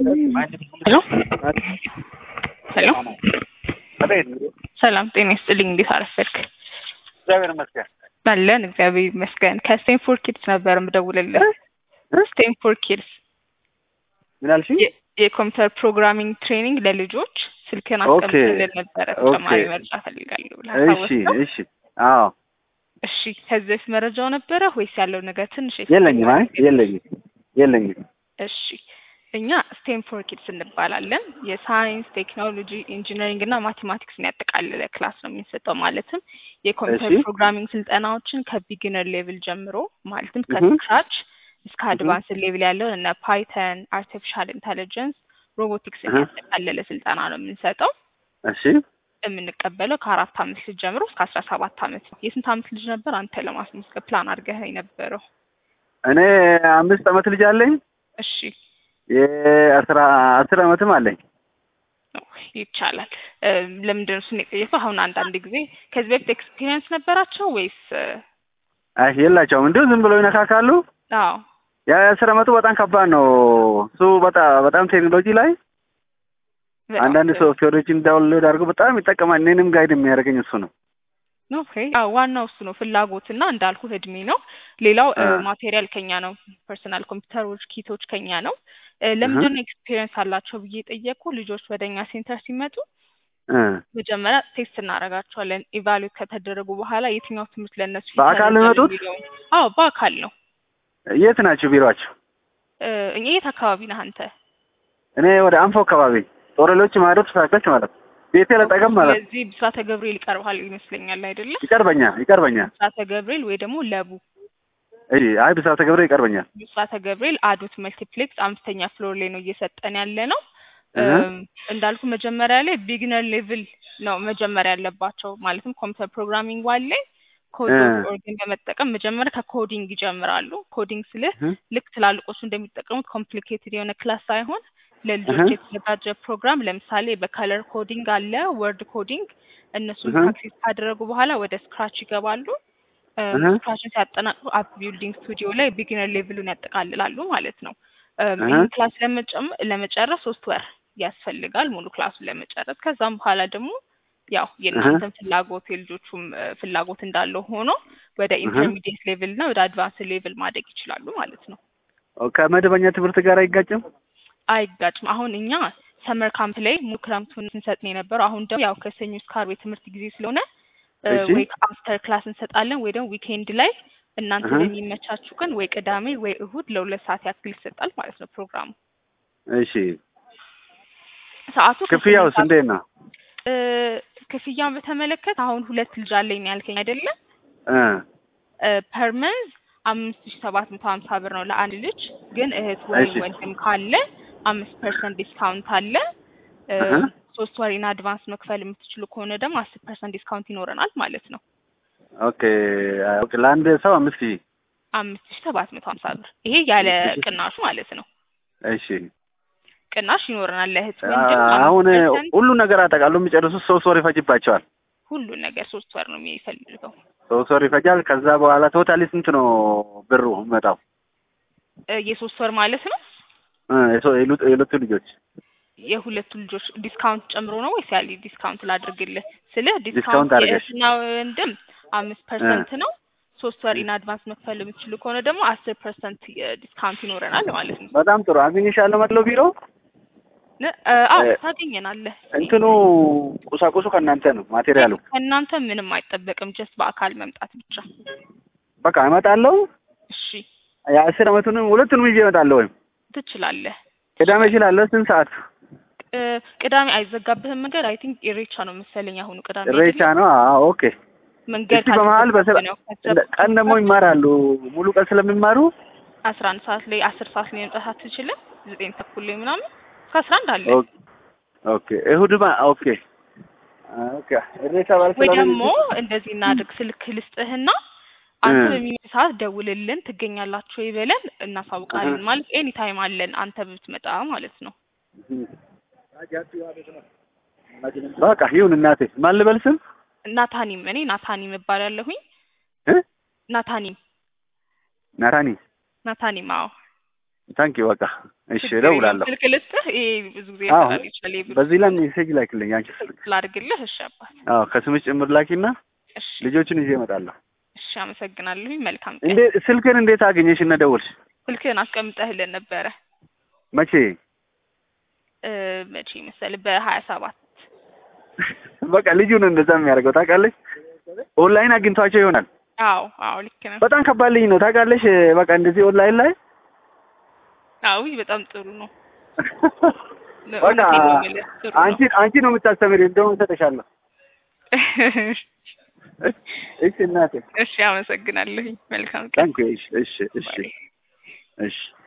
ሄሎ ሄሎ ሰላም ጤና ይስጥልኝ። እንዴት አረፈድክ? እግዚአብሔር ይመስገን። አለን እግዚአብሔር ይመስገን። ከስቴንፎርድ ኪድስ ነበር የምደውልልህ። ስቴንፎርድ ኪድስ ምን አልሽኝ? የ- የኮምፒውተር ፕሮግራሚንግ ትሬኒንግ ለልጆች ስልክን ኦኬ፣ አስቀምጥልን ነበረ። ተጨማሪ ኦኬ። መረጃ ፈልጋለሁ ብለህ እሺ አስታወስከው? እሺ። አዎ እሺ ከዚህ በፊት መረጃው ነበረ ወይስ ያለው ነገር ትንሽ የለኝም። አይ የለኝም የለኝም። እሺ እኛ ስቴንፎርድ ኪድስ እንባላለን። የሳይንስ ቴክኖሎጂ፣ ኢንጂነሪንግ እና ማቴማቲክስን ያጠቃለለ ክላስ ነው የምንሰጠው። ማለትም የኮምፒውተር እሺ። ፕሮግራሚንግ ስልጠናዎችን ከቢግነር ሌቭል ጀምሮ ማለትም እህ። ከስክራች እስከ እህ። አድቫንስ ሌቭል ያለውን እነ ፓይተን፣ አርቲፊሻል ኢንተሊጀንስ፣ ሮቦቲክስን እህ። ያጠቃለለ ስልጠና ነው የምንሰጠው። እሺ የምንቀበለው ከአራት አመት ልጅ ጀምሮ እስከ አስራ ሰባት አመት ነው። የስንት አመት ልጅ ነበር አንተ ለማስመዝገብ ፕላን አድርገህ የነበረው? እኔ አምስት አመት ልጅ አለኝ። እሺ የአስራ አስር አመትም አለኝ። ይቻላል። እ፣ ለምንድን ነው እሱን የጠየቀው? አሁን አንዳንድ ጊዜ ከዚህ በፊት ኤክስፒሪየንስ ነበራቸው ወይስ? እ፣ አይ የላቸውም። እንዲሁ ዝም ብለው ይነካካሉ። አዎ የአስር አመቱ በጣም ከባድ ነው። እሱ በጣም በጣም ቴክኖሎጂ ላይ በጣም አንዳንድ ጥሩ። ሶፍትዌሮችን ዳውንሎድ አድርጎ በጣም ይጠቀማል። እኔንም ጋይድ የሚያደርገኝ እሱ ነው። ኦኬ አዎ ዋናው እሱ ነው ፍላጎትና እንዳልኩ እድሜ ነው። ሌላው እ፣ አ። ማቴሪያል ከኛ ነው። ፐርሰናል ኮምፒውተሮች ኪቶች ከኛ ነው። እ፣ ለምንድን ነው ኤክስፒሪየንስ አላቸው ብዬ ጠየቁ። ልጆች ወደ እኛ ሴንተር ሲመጡ እ። መጀመሪያ ቴስት እናደርጋቸዋለን። ኢቫሉዌት ከተደረጉ በኋላ የትኛው ትምህርት ለእነሱ በአካል ነው ይፈልጋል የሚመጡት? የሚለውን። አዎ በአካል ነው። የት ናቸው ቢሮአቸው? እ፣ እኛ የት አካባቢ ነህ አንተ? እኔ ወደ አንፎ አካባቢ ጦረሎች ማረፍ ሳከች ማለት ነው። ቤቴ ለጠቀም ማለት ነው። ስለዚህ ብስራተ ገብርኤል ይቀርባል ይመስለኛል አይደለም? ይቀርበኛል ይቀርበኛል። ብስራተ ገብርኤል ወይ ደግሞ ለቡ እሺ አይ ብስራተ ገብረ ይቀርበኛል። ብስራተ ገብርኤል አዶት መልቲፕሌክስ አምስተኛ ፍሎር ላይ ነው እየሰጠን ያለ ነው። እህ። እም፣ እንዳልኩ መጀመሪያ ላይ ቢግነር ሌቭል ነው መጀመሪያ ያለባቸው። ማለትም ኮምፒውተር ፕሮግራሚንግ ዋን ላይ ኮድ እህ። ኦርግን በመጠቀም መጀመሪያ ከኮዲንግ ይጀምራሉ። ኮዲንግ ስልህ እህ። ልክ ትላልቆቹ እንደሚጠቀሙት ኮምፕሊኬትድ የሆነ ክላስ ሳይሆን ለልጆች እህ። የተዘጋጀ ፕሮግራም ለምሳሌ በከለር ኮዲንግ አለ፣ ወርድ ኮዲንግ እነሱን እህ። ፕራክቲስ ካደረጉ በኋላ ወደ ስክራች ይገባሉ። እህ። ስክራችን ሲያጠናቅቁ አፕ ቢልዲንግ ስቱዲዮ ላይ ቢግነር ሌቭሉን ያጠቃልላሉ ማለት ነው። እም፣ እህ። ይህን ክላስ ለመጨም- ለመጨረስ ሶስት ወር ያስፈልጋል ሙሉ ክላሱን ለመጨረስ። ከዛም በኋላ ደግሞ ያው የእናንተም ፍላጎት የልጆቹም እ፣ ፍላጎት እንዳለው ሆኖ ወደ እህ። ኢንተርሚዲየት ሌቭል እና ወደ አድቫንስ ሌቭል ማደግ ይችላሉ ማለት ነው። ከመደበኛ ትምህርት ጋር አይጋጭም? አይጋጭም። አሁን እኛ ሰመር ካምፕ ላይ ሙሉ ክረምቱን ስንሰጥ ነው የነበረው። አሁን ደግሞ ያው ከሰኞ እስከ ዓርብ የትምህርት ጊዜ ስለሆነ እ፣ እሺ። ወይ አፍተር ክላስ እንሰጣለን ወይ ደግሞ ዊኬንድ ላይ እናንተ እህ። በሚመቻችሁ ቀን ወይ ቅዳሜ ወይ እሁድ ለሁለት ሰዓት ያክል ይሰጣል ማለት ነው ፕሮግራሙ። እሺ ሰዓቱ ክፍያውስ ከስምንት እንዴት ነው? እ፣ ክፍያውን በተመለከተ አሁን ሁለት ልጅ አለኝ ነው ያልከኝ አይደለም? እ ፐር መንዝ አምስት ሺ ሰባት መቶ ሀምሳ ብር ነው ለአንድ ልጅ። ግን እህት ወይም እሺ። ወንድም ካለ አምስት ፐርሰንት ዲስካውንት አለ። እ፣ እህ። ሶስት ወር ኢን አድቫንስ መክፈል የምትችሉ ከሆነ ደግሞ አስር ፐርሰንት ዲስካውንት ይኖረናል ማለት ነው። ኦኬ ኦኬ ለአንድ ሰው አምስት ሺህ አምስት ሺ ሰባት መቶ ሀምሳ ብር ይሄ ያለ እሺ። ቅናሹ ማለት ነው። እሺ ቅናሽ ይኖረናል ለእህት አ- ወንድም አሁን አምስት ፐርሰንት ሁሉ ነገር አጠቃሉ የሚጨርሱት ሶስት ወር ይፈጅባቸዋል። ሁሉ ነገር ሶስት ወር ነው የሚፈልገው። ሶስት ወር ይፈጃል። ከዛ በኋላ ቶታሊ ስንት ነው ብሩ መጣው? እ፣ የሶስት ወር ማለት ነው። የሁለቱ ልጆች የሁለቱ ልጆች ዲስካውንት ጨምሮ ነው ወይስ ያለ ዲስካውንት ላድርግልህ? ስለ ዲስካውንት ዲስካውንት አድርገሽ። የእህትና ወንድም አምስት ፐርሰንት ነው። ሶስት ወር ኢን አድቫንስ መክፈል የምትችሉ ከሆነ ደግሞ አስር ፐርሰንት ዲስካውንት ይኖረናል ማለት ነው። በጣም ጥሩ አግኝሻለሁ። መጥለው ቢሮ ነ- እ፣ አዎ እ፣ ታገኘናለህ። እንትኑ ቁሳቁሱ ከእናንተ ነው ማቴሪያሉ። ከእናንተ ምንም አይጠበቅም፣ ጀስት በአካል መምጣት ብቻ። በቃ እመጣለሁ። እሺ የአስር አመቱንም ሁለቱንም ይዤ እመጣለሁ። ወይም ትችላለህ። ቅዳሜ እችላለሁ። ስንት ሰዓት? እ፣ ቅዳሜ አይዘጋብህም መንገድ? አይ ቲንክ ኢሬቻ ነው መሰለኝ አሁኑ ቅዳሜ ኢሬቻ አይደለም? ነው። አዎ ኦኬ። መንገድ እስቲ በመሀል በስራ ካልተዘጋብህ ነው። እንደ- ቀን ደግሞ ይማራሉ። ሙሉ ቀን ስለሚማሩ አስራ አንድ ሰዓት ላይ አስር ሰዓት ላይ መምጣት አትችልም? ዘጠኝ ተኩል ላይ ምናምን እስከ አስራ አንድ አለ ኦኬ ኦኬ። እሁድማ ኦኬ ኦኬ። ኢሬቻ ባል ወይ ስለሆነ ደግሞ እንደዚህ እናድርግ፣ ስልክ ልስጥህና አንተ እ። በሚመች ሰዓት ደውልልን፣ ትገኛላችሁ ወይ በለን እናሳውቃለን። እህ። ማለት ኤኒ ታይም አለን አንተ ብትመጣ ማለት ነው። በቃ ይሁን እናቴ። ማን ልበል ስም? ናታኒም እኔ ናታኒም እባላለሁኝ። እ? ናታኒም ናታኒ ናታኒም አዎ ታንኪ በቃ እሺ ችግር የለውም። እደውላለሁ። ስልክ ልስጥህ? ይሄ ብዙ ጊዜ አዎ ያፈራል ይችላል። የብሩ በዚህ ላይ ሜሴጅ ላክልኝ አንቺ ስልክ። ላድርግልህ? እሺ አባት። አዎ ከስምሽ ጭምር ላኪና እሺ ልጆቹን ይዤ እመጣለሁ። እሺ፣ አመሰግናለሁ። መልካም ቀን። እንዴ ስልክን እንዴት አገኘሽ እና ደወልሽ? ስልክህን አስቀምጠህልን ነበረ መቼ? እ መቼ መሰለህ? በሀያ ሰባት በቃ ልጁ ነው እንደዛ የሚያደርገው ታውቃለች። ኦንላይን አግኝቷቸው ይሆናል። አዎ አዎ፣ ልክ ነው። በጣም ከባድ ልጅ ነው ታውቃለሽ። በቃ እንደዚህ ኦንላይን ላይ አዎ በጣም ጥሩ ነው። በቃ እውነቴን ነው የምልህ፣ ጥሩ ነው። አንቺ አንቺ ነው የምታስተምሪ፣ እንደውም እሰጥሻለሁ። እሺ እናቴ እሺ፣ አመሰግናለሁ። መልካም ቀን። ታንክ እሺ እሺ እሺ ባይ። እሺ